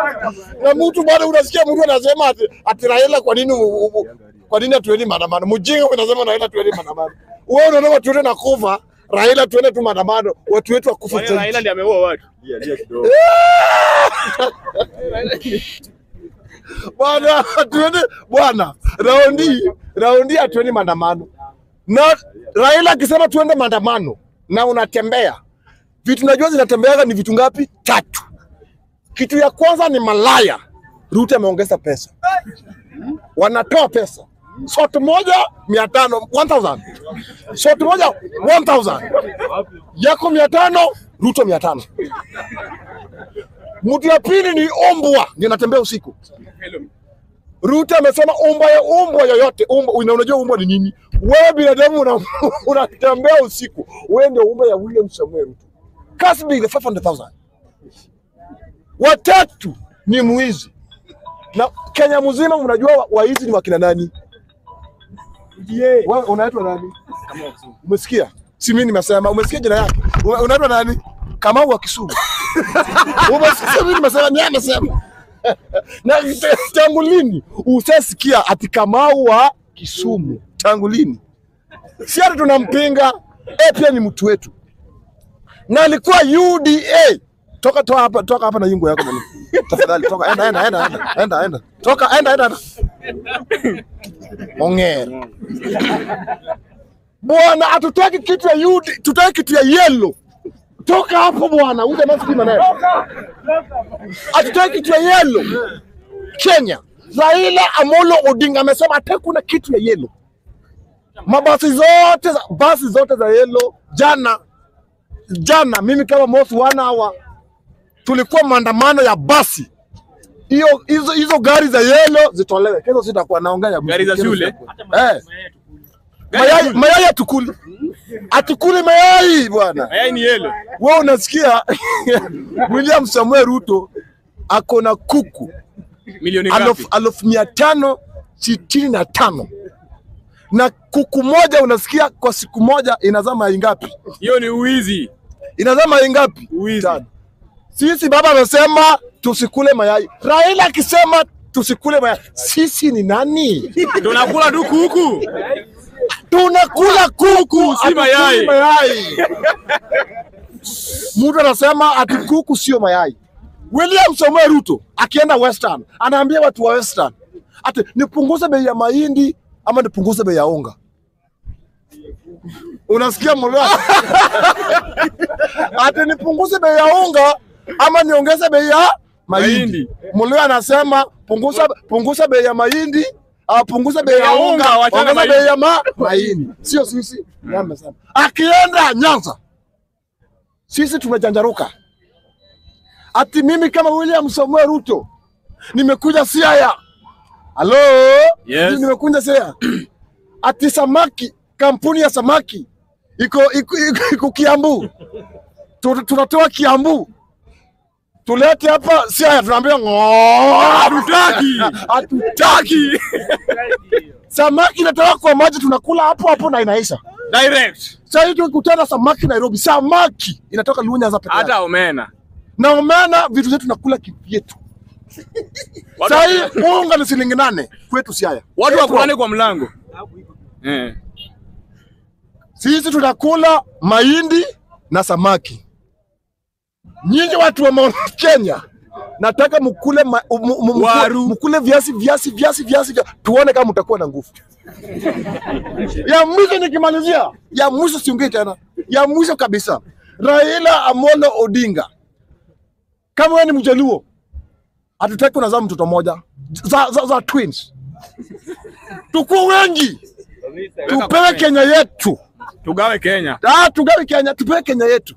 na mtu bado unasikia mtu anasema ati, ati Raila kwa nini u- u- kwa nini hatuendi maandamano? Mjinga unasema Raila tuendi maandamano. Wewe unaona watu wote nakufa, Raila tuende tu maandamano, watu wetu wakufa Kwani Raila ndiye ameua watu. bwana, tuende bwana, raundi raundi hatuendi maandamano. Na Raila akisema tuende maandamano na unatembea, vitu najua zinatembeaga ni vitu ngapi? Tatu. Kitu ya kwanza ni malaya. Ruto ameongeza pesa, wanatoa pesa soti moja mia tano 1000 soti moja 1000 yako mia tano Ruto mia tano Mtu ya pili ni ombwa, ndio natembea usiku. Ruto amesema umbwa ya umbwa yoyote umbwa, una- unajua umbwa ni nini? Wewe binadamu una- unatembea usiku, wewe ndio umbwa ya William Samuel Ruto. Kasbi the 500,000. Watatu ni mwizi, na Kenya mzima mnajua wa- waizi ni wakina nani? Wewe unaitwa nani? Umesikia? Si mimi nimesema, umesikia jina yake? Una- Unaitwa nani? Kamau wa Kisumu. Umesikia mimi nimesema, ni yeye amesema. Na t- tangu lini usasikia ati Kamau wa Kisumu? Tangu lini? Si hata tunampinga, eh, pia ni mtu wetu, na alikuwa UDA. Toka toka hapa, toka hapa na yungu yako bwana. Tafadhali toka, enda enda enda enda enda enda. Toka enda enda. enda. Ongera. Bwana, hatutaki kitu ya UD, tutaki kitu ya yellow. Toka hapo bwana, uje maski maneno. Hatutaki kitu ya yellow. Kenya. Raila Amolo Odinga amesema hataki kuna kitu ya yellow. Mabasi zote za, basi zote za yellow jana jana, mimi kama Mosi one hour tulikuwa maandamano ya basi hiyo hizo hizo gari za yellow zitolewe. Kesho sitakuwa naongea ya Gari za kesho shule? sitakuwa. Eh. Mayai, mayai atukuli atukuli mayai bwana. Mayai ni yellow. Wewe unasikia William Samuel Ruto ako na kuku Milioni alfu ngapi? alfu mia tano sitini na tano na kuku moja unasikia kwa siku moja inazaa mayai ngapi? Hiyo ni uwizi. Inazaa mayai ngapi? Uwizi. Tano. Sisi baba amesema tusikule mayai, Raila akisema tusikule mayai. Sisi ni nani? Tunakula tu kuku. tunakula kuku si hatukuli mayai. mayai. Mtu anasema ati kuku sio mayai. William Samoei Ruto akienda Western anaambia watu wa Western ati nipunguze bei ya mahindi ama nipunguze bei ya unga. Unasikia mlo? ati nipunguze bei ya unga ama niongeze bei ya mahindi. Mahindi. Mlo anasema punguza punguza bei ya mahindi ah, punguza bei ya ya unga, unga, wachana ongeza mahindi. bei ya ma mahindi. Sio sisi. Yeye amesema. Akienda Nyanza sisi tumejanjaruka. Ati mimi kama William Samuel Ruto nimekuja Siaya. Halo? Yes. Mimi Nimekuja Siaya. Ati samaki, kampuni ya samaki iko iko, iko, iko Kiambu. Tu- Tunatoa Kiambu. Tulete hapa Siaya tunaambia ng'oo. Hatutaki. Hatutaki. Samaki inatoka kwa maji tunakula hapo hapo na inaisha. Direct. Sasa hivi tukikutana samaki Nairobi, samaki inatoka Lunya za peke yake. Hata omena. Na omena vitu zetu tunakula kivyetu. Watu- Sasa hii unga ni shilingi nane kwetu Siaya. Watu wakulane kwa mlango. Eh. Sisi tunakula mahindi na samaki. Nyinyi watu wa Mount Kenya, nataka mkule ma, m, m, mkule, Waru. mkule viazi viazi viazi viazi vya, tuone kama mtakuwa na nguvu. ya mwisho nikimalizia, ya mwisho siongei tena, ya mwisho kabisa, Raila Amolo Odinga, kama wewe ni Mjaluo, hatutaki unazaa mtoto moja za, za, za twins, tukuwe wengi, tupewe Kenya yetu. Tugawe Kenya. Ah, tugawe Kenya, tupewe Kenya yetu.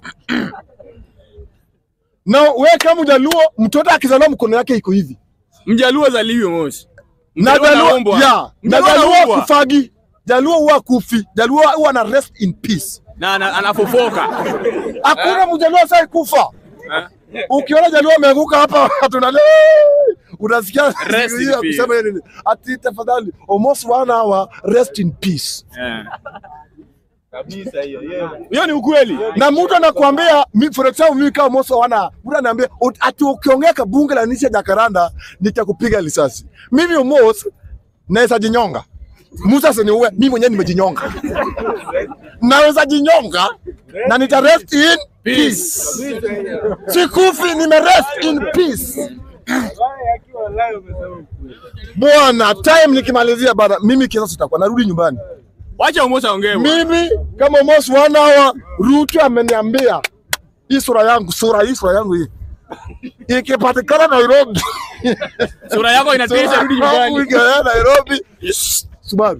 Na we kama Mjaluo, mtoto akizaliwa mkono yake iko hivi. Mjaluo zaliwe mosi. Na Mjaluo Jaluo, anaumbwa. ya, na Mjaluo Jaluo anaumbwa. kufagi. Jaluo huwa kufi. Jaluo huwa na rest in peace. Na ana- anafofoka. Hakuna Mjaluo sai kufa. Eh? Ukiona Jaluo ameanguka hapa tunale unasikia Rest in ya peace. kusema yeye nini? Ati tafadhali almost one hour rest in peace. Eh. kabisa hiyo hiyo. Hiyo ni ukweli. na mtu anakuambia mi- for example mimi kama Moso wana mtu anaambia ut- ati ukiongea kabunge la nisha Jakaranda nitakupiga risasi. Mimi Mos naweza jinyonga. Musa siniue, mimi mwenyewe nimejinyonga. Naweza jinyonga na nita rest in peace. Sikufi, nime rest in peace. Akiwa live umesema ukweli. Bwana, time nikimalizia bana, mimi kisa sitakuwa narudi nyumbani. Wacha Omosi aongee. bwana. Mimi kama Mos wana wa Ruto ameniambia hii sura yangu, sura hii, sura yangu hii ikipatikana Nairobi, Sura yako inatisha, rudi nyumbani. Ikaenda Nairobi, Subaru.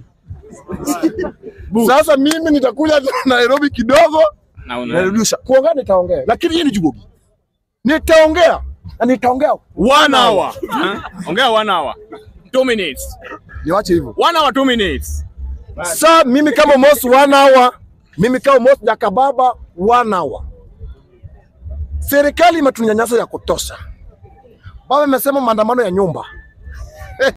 Sasa mimi nitakuja Nairobi kidogo, Na una narudisha kuongea, nitaongea, lakini hii ni jugugi, nitaongea na nitaongea, one hour. Huh? Ongea one hour. Two minutes. niwache hivyo. One hour, two minutes. Sa mimi kama Mos one hour, mimi kama Mos Jakababa one hour. Serikali imetunyanyasa ya kutosha. Baba amesema maandamano ya nyumba,